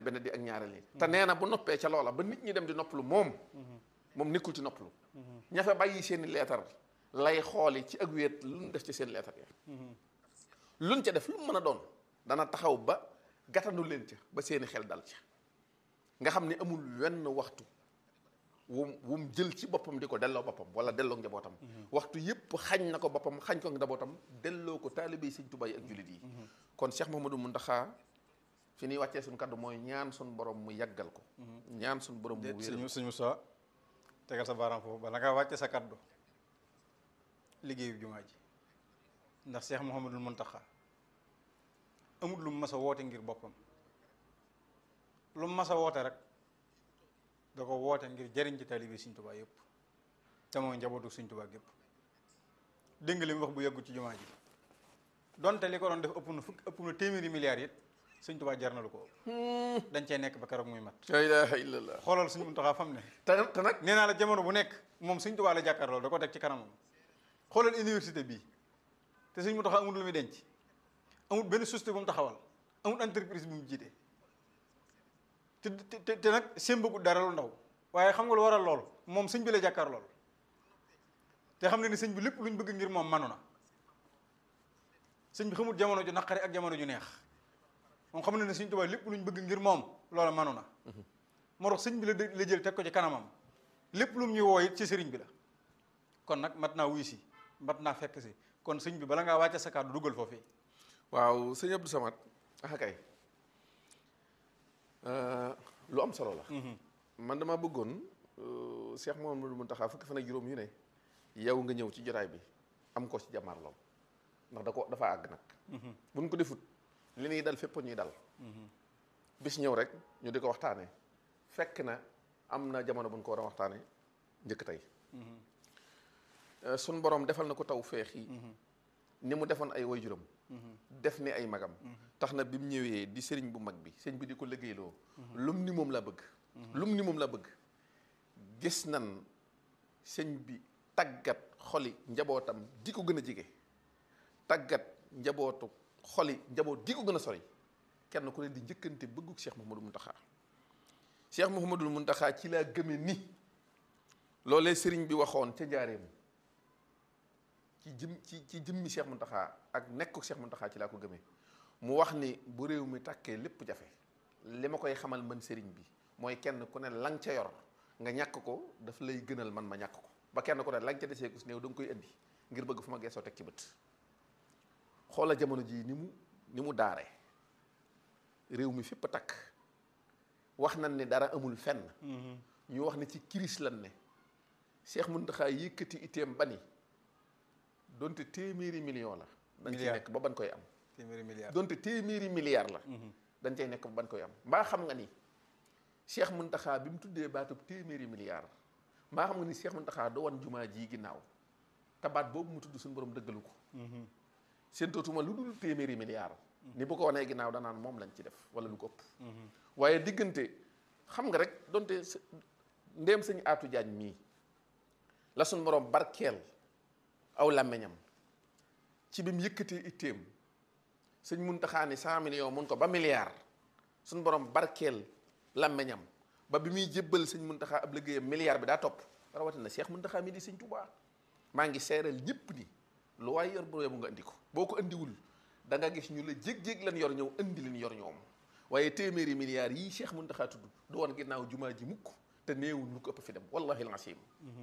benn di ak ñaareel yi te nee na bu noppee ca loola ba nit ñi dem di noppalu moom moom nekkul ci noppalu ña fa bàyyi seeni leetar lay xooli ci ak wéet lu ñu def ci seen leetar ya luñ ca def lu mu mën a doon dana taxaw ba gàttandu leen ca ba seeni xel dal ca nga xam ne amul wenn waxtu wum wum jël ci boppam di ko delloo boppam wala delloo njabootam waxtu yépp xañ na ko boppam xañ ko njabootam delloo ko taalibe yi Sëñ Tuubaa yi ak jullit yi kon Cheikh Mouhamadou Mountakha fi ñuy wàccee suñu kaddu mooy ñaan suñu borom mu yàggal ko ñaan suñu borom mu wéeral sëñ sëñ Moussa tegal sa baaraam foofu bala ngaa wàcce sa kaddu liggéeyu jumaa ji ndax Cheikh Mouhamadou Mountakha amul lu mu mas a woote ngir boppam lu mu mas a woote rek da ko woote ngir jëriñ ci taalibe Sëñ Tuubaa yëpp te mooy njabootu Sëñ Tuubaa yëpp dégg nga li mu wax bu yeggu ci jumaa ji donte li ko doon def ëpp na fukk ëpp na téeméeri milliards it Sëñ Tuubaa jar na lu ko ëpp dañ cee nekk ba keroog muy mat la ilaha illallah xoolal Sëñ Muntaxaa fam ne te te nag nee naa la jamono bu nekk moom Sëñ Tuubaa la jàkkaarloo da ko teg ci kanamam xoolal université bii te Sëñ Muntaxaa amul lu muy denc amul benn société bu mu taxawal amul entreprise bu mu jiite te te te nag sémbagu dara lu ndaw waaye xam nga lu waral lool moom sëñ bi la jàkkaar lool te xam ne ni sëñ bi lépp luñ bëgg ngir moom manu na sëñ bi xamul jamono ju naqari ak jamono ju neex moom xam ne ne sëñ Tuubaa lépp luñ bëgg ngir moom loola manu na moo tax sëñ bi la la jël teg ko ci kanamam lépp lu mu ñuy woo it ci sëriñ bi la kon nag mat naa wuy si mat naa fekk si kon sëñ bi bala ngaa wàcce sa kàddu dugal foofii waaw sëñ Abdou Samad ah kay lu am solo la man dama bëggoon Cheikh Mouhamadou Mountakha fukki fan ak juróom yu ne yow nga ñëw ci jotaay bi am ko ci jàmmarloo ndax da ko dafa àgg nag buñ ko defut li ñuy dal fépp ñuy dal bis ñëw rek ñu di ko waxtaane fekk na am na jamono buñ ko war a waxtaane njëkk tey suñ borom defal na ko taw feex yi ni mu defoon ay waajuram def ni ay magam tax na bi mu ñëwee di sëriñ bu mag bi sëriñ bi di ko liggéeyloo lum ni moom laa bëgg lum ni moom laa bëgg gis nan sëñ bi tàggat xoli njabootam di ko gën a jege tàggat njabootu xoli njaboot gi ko gën a sori kenn ku ne di njëkkante bëgguk Cheikh Mouhamadou Mountakha Cheikh Mouhamadou Mountakha ci laa gëme ni loolee sëriñ bi waxoon ca njaareem ci jëm ci ci jëmmi Cheikh Mountakha ak nekkuk Cheikh Mountakha ci laa ko gëmee mu wax ni bu réew mi tàkkee lépp jafe li ma koy xamal man sëriñ bi mooy kenn ku ne lang ca yor nga ñàkk ko daf lay gënal man ma ñàkk ko ba kenn ku ne lang ca desee ko si néew da nga koy indi ngir bëgg fu ma geesoo teg ci bët xoola jamono jii ni mu ni mu daare réew mi fépp a takk wax nañ ni dara amul fenn ñu wax ne ci kiris lan ne Cheikh Mountakha yëkkati iteem ba ni donte téeméeri million la dañ ciy nekk ba ban koy am téeméeri milliards donte téeméeri milliard la dañ cay nekk ba ban koy am mbaa xam nga ni Cheikh Mountakha bi mu tuddee baatub téeméeri milliard mbaa xam nga ni Cheikh Mountakha do wan jumaa ji ginnaaw te baat boobu mu tudd suñu borom dëggalu ko seen tootuma lu dul téeméeri milliard ni bu ko wanee ginnaaw danaan moom lañ ci def wala lu ko ëpp waaye diggante xam nga rek donte ndéem sëñ Aatu Jaañ mii la suñu borom barkeel aw làmmeñam ci bi mu yëkkatee itteem sëñ Muntaxa ni cent millions mun ko ba milliard suñ borom barkeel làmmeñam ba bi muy jébbal sëñ Muntaxa ab liggéeyam milliard bi daa topp rawatina Cheikh Muntaxa mi di sëñ Tuubaa maa ngi seeral ñëpp ni lu waaye yor bu nga indi ko boo ko indiwul da nga gis ñu la jég-jég lan yor ñëw indi leen yor ñoom waaye téeméeri milliards yii Cheikh Muntaxa tudd du woon ginnaaw jumaa ji mukk te néewul lu ko ëpp fi dem wallahi alazim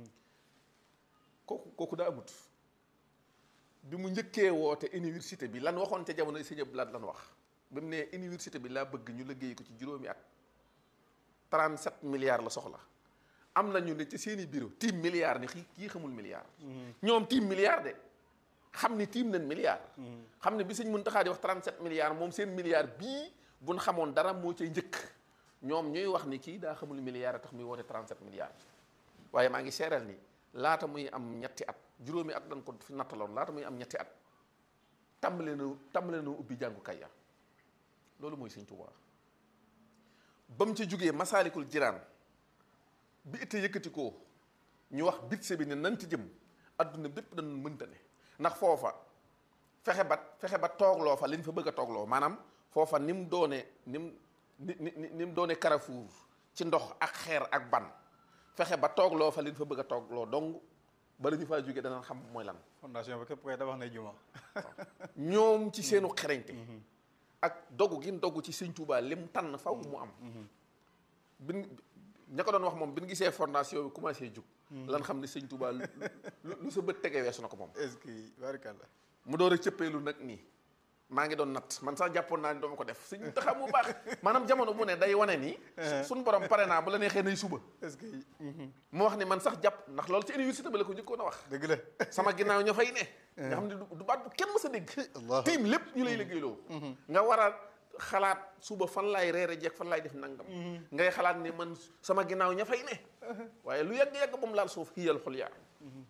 kooku kooku daa amut bi mu njëkkee woote université bi lan waxoon ca jamono sëñ Abdou Lahad lan wax bi mu nee université bi laa bëgg ñu liggéey ko ci juróomi at 37 milliards la soxla am na ñu ne ci seeni bureau tiim milliards ni kii xamul milliards. ñoom tiim milliards de xam ni tiim nañ milliards. xam ne bi sëñ Muntaxa di wax 37 milliards moom seen milliards bii buñ xamoon dara moo cay njëkk ñoom ñuy wax ni kii daa xamul milliards tax muy woote 37 milliards waaye maa ngi seeral ni. laata muy am ñetti at juróomi at dañ ko fi nattaloon laata muy am ñetti at tàmbale na tàmbale na ubbi jàngukaay ya loolu mooy sëñ Tuubaa ba mu ci jógee masaalikul jiraan bi itte yëkkati ko ñu wax bitse bi ne nan ci jëm adduna bépp dañ mënta ne ndax foofa fexe ba fexe ba toogloo fa liñ fa bëgg a toogloo maanaam foofa ni mu doone ni mu ni ni ni ni mu doone Carrefour ci ndox ak xeer ak ban fexe ba toog loo fa leen fa bëgg a toog loo dong bala ñu faa jógee danañ xam mooy lan fondation ba képp koy tabax nay juma ñoom ci seenu xereñte ak dogu gi mu dogu ci sëñ Touba lim tànn faw mu am bin ña ko doon wax moom bi ñu gisee fondation bi commencé jug lan xam ne sëñ Touba lu lu sa bët tegee weesu na ko moom est-ce que barakallah mu door a cëppeelu nag nii maa ngi doon natt man sax jàppoon naa ni dama ko def sëñ taxa mu baax maanaam jamono bu ne day wane ni suñ borom pare naa bu la neexee nay suba est-ce que mu wax ni man sax jàpp ndax loolu ci université ba la ko njëkkoon a wax dëgg la sama ginnaaw ña fay ne nga xam ne du du baat bu kenn mës a dégg Allahu tiim lépp ñu lay liggéeyloo nga war a xalaat suba fan laay reere jeeg fan laay def nangam ngay xalaat ni man sama ginnaaw ña fay ne waaye lu yàgg-yàgg ba mu laal suuf xiyal xol yaa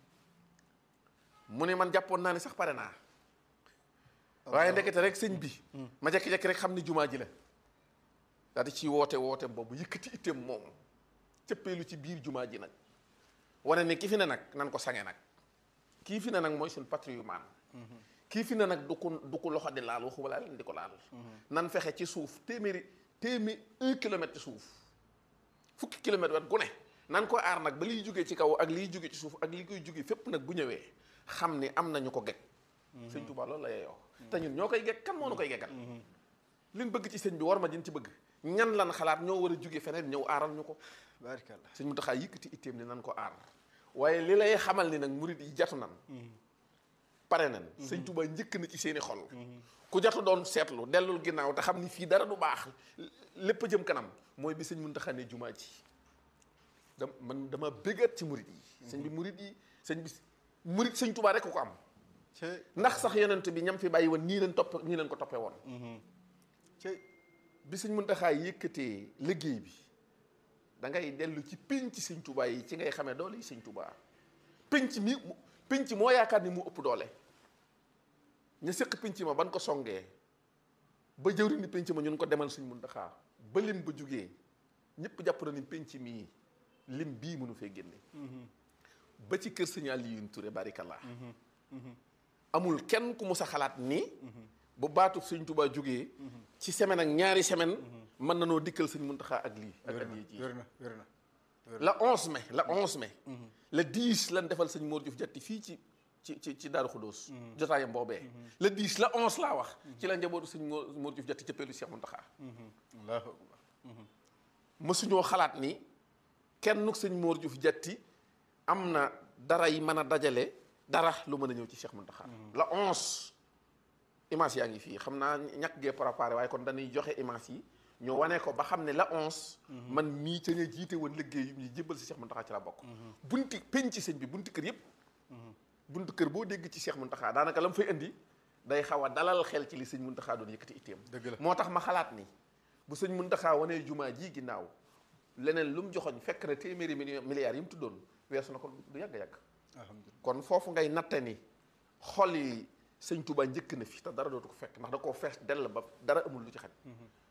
mu ne man jàppoon naa ni sax pare naa waaye ndekete rek sëñ bi ma jekki-jekki rek xam ni jumaa ji la daal di ci woote woote boobu yëkkati itteem moom cëppeelu ci biir jumaa ji nag wane ni ki fi ne nag nan ko sange nag kii fi ne nag mooy suñ patrimoine kii fi ne nag du ko du ko loxo di laal waxu wala leen di ko laal nan fexe ci suuf téeméeri téeméer un kilomètre ci suuf fukki kilomètre wet gu ne nan ko aar nag ba liy jógee ci kaw ak liy jóge ci suuf ak li koy jóge fépp nag bu ñëwee xam ni am nañu ko geg sëñ Tuubaa loolu la yeeyoo te ñun ñoo koy geg kan moo nu koy geggal liñ bëgg ci sëñ bi war ma jën ci bëgg ñan lan xalaat ñoo war a jóge feneen ñëw aaral ñu ko barakallah sëñ Muntaxaa yëkkati itteem ni nan ko aar waaye li lay xamal ni nag murid yi jatu nan pare nan sëñ Tuubaa njëkk na ci seeni xol ku jatu doon seetlu dellul ginnaaw te xam ni fii dara du baax lépp a jëm kanam mooy bi sëñ Muntaxaa ne jumaa ji da man dama bëggat ci murid yi sëñ bi murid yi sëñ bi murid sëñ Tuubaa rek ko am cey ndax sax yonent bi ñam fi bàyyi woon nii leen topp nii leen ko toppee woon cey bi sëñ Muntaxaa yëkkatee liggéey bi da ngay dellu ci pénc sëñ Tuubaa yi ci ngay xamee doole yi sëñ Tuubaa pénc mi mu- pénc moo yaakaar ni mu ëpp doole ña séq pénc ma ban ko songee ba jëwri ni pénc ma ñun ko demal sëñ Muntaxaa ba lim ba jugee ñëpp jàpp na ni pénc mii lim bii mënu fee génne ba ci kër sëñ Aliyun Ture barikallah amul kenn ku mus a xalaat ni bu baatu sëñ Tuubaa jugee ci semaine ak ñaari semaine mën na noo dikkal sëñ Muntaxaa ak lii ak wér ak na yi ji wér na wér na la 11 mai la 11 mai le 10 lan defal sëñ Mor Diouf jatti fii ci ci ci ci Daaru Xudóos jotaayam boobee le 10 la 11 laa wax ci la njabootu sëñ Mor Mor Diouf jatti cëppeelu Cheikh Muntaxaa allahu akbar mësuñoo xalaat ni kenn sëñ Mor Diouf jatti am na dara yi mën a dajale dara lu mën a ñëw ci Cheikh Muntaxaa la 11 image yaa ngi fii xam naa ñàkk gee préparé waaye kon dañuy joxe image yi ñu wane ko ba xam ne la 11 man mii ca nga jiite woon liggéey yu ñu jébbal si Cheikh Muntaxaa ci la bokk bunti penc ci sëñ bi bunti kër yëpp bunti kër boo dégg ci Cheikh Muntaxaa daanaka la mu fay indi day xaw a dalal xel ci li sëñ Muntaxaa doon yëkkati itteem dëgg la moo tax ma xalaat ni bu sëñ Muntaxaa wanee jumaa ji ginnaaw leneen lu mu joxoñ fekk na téeméeri million milliards yi mu tuddoon weesu na ko du yàgg yàgg alhamdulilah kon foofu ngay natte ni xol yi sëñ Touba njëkk na fi te dara dootu ko fekk ndax da koo fees dell ba dara amul lu ci xaj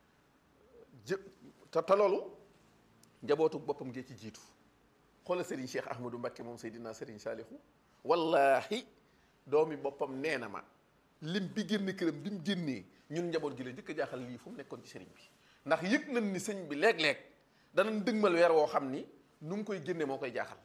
jë te te loolu njabootu boppam ngee ci jiitu xoola Serigne Cheikh Ahmadou Mbacké moom Seydina Serigne Salihu wallahi doomi boppam nee na ma lim bi génn këram bi mu génnee ñun njaboot gi la njëkk a jaaxal lii fu mu nekkoon ci sëriñ bi ndax yëg nañ ni sëñ bi léeg-léeg danañ dëgmal weer woo xam ni nu mu koy génne moo koy jaaxal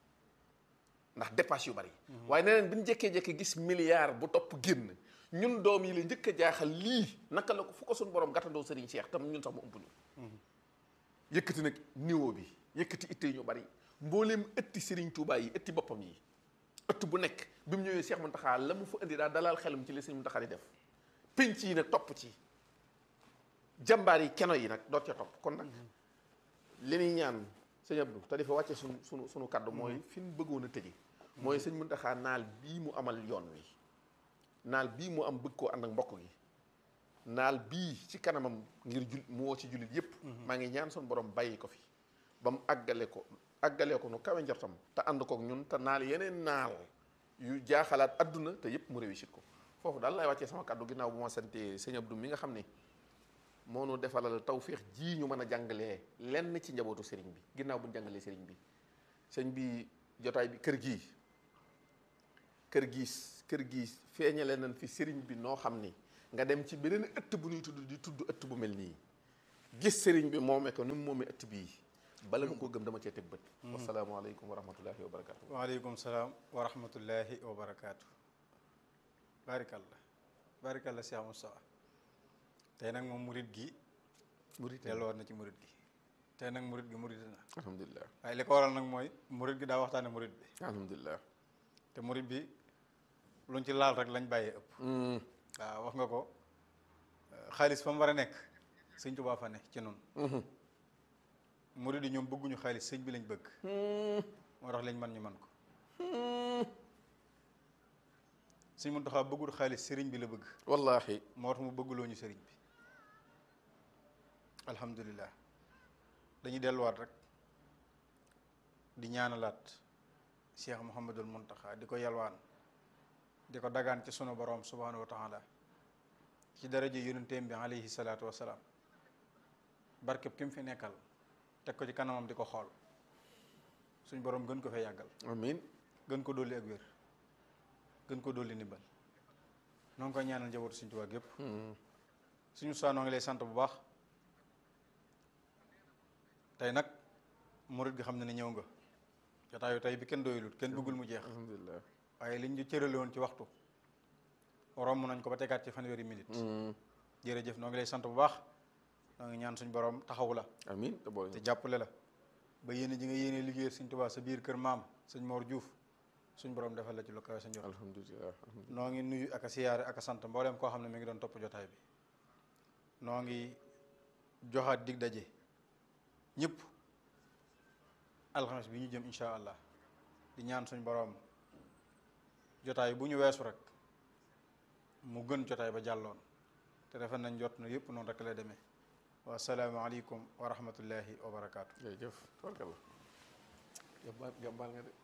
ndax dépasse yu bari waaye neneen bi ñu jekkee-jekkee gis milliard bu topp génn ñun doom yi la njëkk a jaaxal lii naka la ko fu ko suñ borom gàttandoo sëriñ Cheikh tam ñun sax mu ëmp ñu yëkkati nag niveau bi yëkkati itte yi ñu bari mbooleem ëtti sëriñ Touba yi ëtti boppam yi ëtt bu nekk bi mu ñëwee Cheikh Mountakha la mu fa indi daal dalal xelam ci li sëriñ Mountakha di def penc yi nag topp ci jàmbaar yi keno yi nag doot ca topp kon nag li ñuy ñaan sëñ Abdou te dafa wàcce sunu sunu sunu kaddu mooy fi mu bëggoon a tëje mooy sëñ Mountakha naal bii mu amal yoon wi naal bii mu am bëgg koo ànd ak mbokk gi naal bii ci kanamam ngir jul mu woo ci jullit yépp maa ngi ñaan sun borom bàyyi ko fi ba mu àggale ko àggalee ko nu kawe njortam te ànd kook ñun te naal yeneen naal yu jaaxalaat adduna te yépp mu réussir ko foofu daal lay wàccee sama kaddu ginnaaw bu ma santee sëñ Abdou mi nga xam ne moo nu defalal tawféex ji ñu mën a jàngalee lenn ci njabootu sëriñ bi ginnaaw bu ñu jàngalee sëriñ bi sëñ bi jotaay bi kër gii kër giis kër giis feeñale nañ fi sëriñ bi noo xam ni nga dem ci beneen ëtt bu ñuy tudd di tudd ëtt bu mel nii gis sëriñ bi moomee ko ni mu moomee ëtt bii bala ma koo gëm dama cee teg bët wasalaamaaleykum wa rahmatullahi wa barakatu waaleykum salaam wa rahmatullahi wa barakaatu barikalla barikalla Cheikh Moustapha tey nag moom murit gi murit delluwaat na ci murit gi tey nag murit gi murit na alhamdulilah waaye li ko waral nag mooy murit gi daa waxtaane murit bi alhamdulilah te murit bi luñ ci laal rek lañ bàyyee ëpp waaw wax nga ko xaalis fa mu war a nekk sëñ Tuubaa fa ne ci noonu murit yi ñoom bëgguñu xaalis sëñ bi lañ bëgg moo tax lañ man ñu man ko sëñ Muntaxaa bëggul xaalis sëriñ bi la bëgg wallahi moo tax mu bëgguloo ñu sëriñ bi alhamdulilah dañuy delluwaat rek di ñaanalaat Cheikh Mouhamadul Muntaxa di ko yalwaan di ko dagaan ci sunu borom subhanahu wa taala ci daraja yonenteem bi alayhi salaatu wasalaam barkeb ki mu fi nekkal teg ko ci kanamam di ko xool suñ borom gën ko fee yàggal amin gën ko dolli ak wér gën ko dolli ndimbal noo ngi koy ñaanal njabootu suñ Tuubaa gépp suñu saa noo ngi lay sant bu baax tey nag murit gi xam ne ne ñëw nga jotaayu tey bi kenn doyulut kenn bëggul mu jeex alhamdulilah waaye liñ ñu cërale woon ci waxtu romb nañ ko ba tegaat ci fanweeri minute jërëjëf noo ngi lay sant bu baax noo ngi ñaan suñ borom taxawu la amin te boole te jàppale la ba yéene ji nga yéene liggéeyal suñ Tuubaa sa biir kër maam sëñ Mor Diouf suñ borom defal la ci lu kawe sa njort alhamdulilah alhamdulilah noo ngi nuyu ak a siyaare ak a sant mbooleem koo xam ne mi ngi doon topp jotaay bi noo ngi joxaat dig daje ñëpp alxames bi ñu jëm incha allah di ñaan suñ borom jotaay bu ñu weesu rek mu gën jotaay ba jàlloon te defe nañ jot na yëpp noonu rek lay demee wa salaamu aleykum wa rahmatullahi wa barakaatu. jërëjëf tabarkalla jàmbaar jàmbaar nga de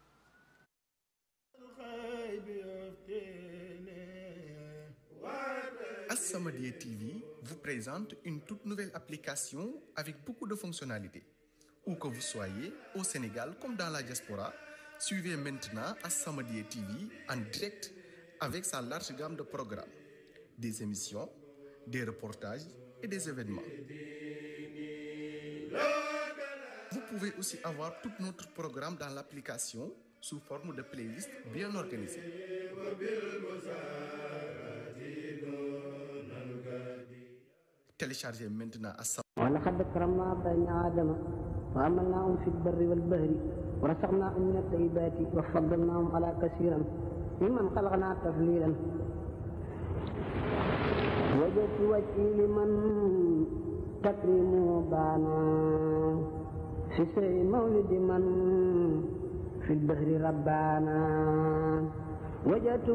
As-Samadiyya TV vous présente une toute nouvelle application avec beaucoup de fonctionnalités. Où que vous soyez, au Sénégal comme dans la diaspora, suivez maintenant As-Samadiyya TV en direct avec sa large gamme de programmes, des émissions, des reportages et des événements. Vous pouvez aussi avoir tout notre programme dans l'application sous forme de playlist bien organisée. Téléchargez maintenant As ولقد كرمنا بني آدم وحملناهم في البر والبحر ورزقناهم من الطيبات وفضلناهم على كثيرا ممن خلقنا تفضيلا وجدت وجهي لمن تكريمه بانا في سر مولد من في البحر ربانا وجدت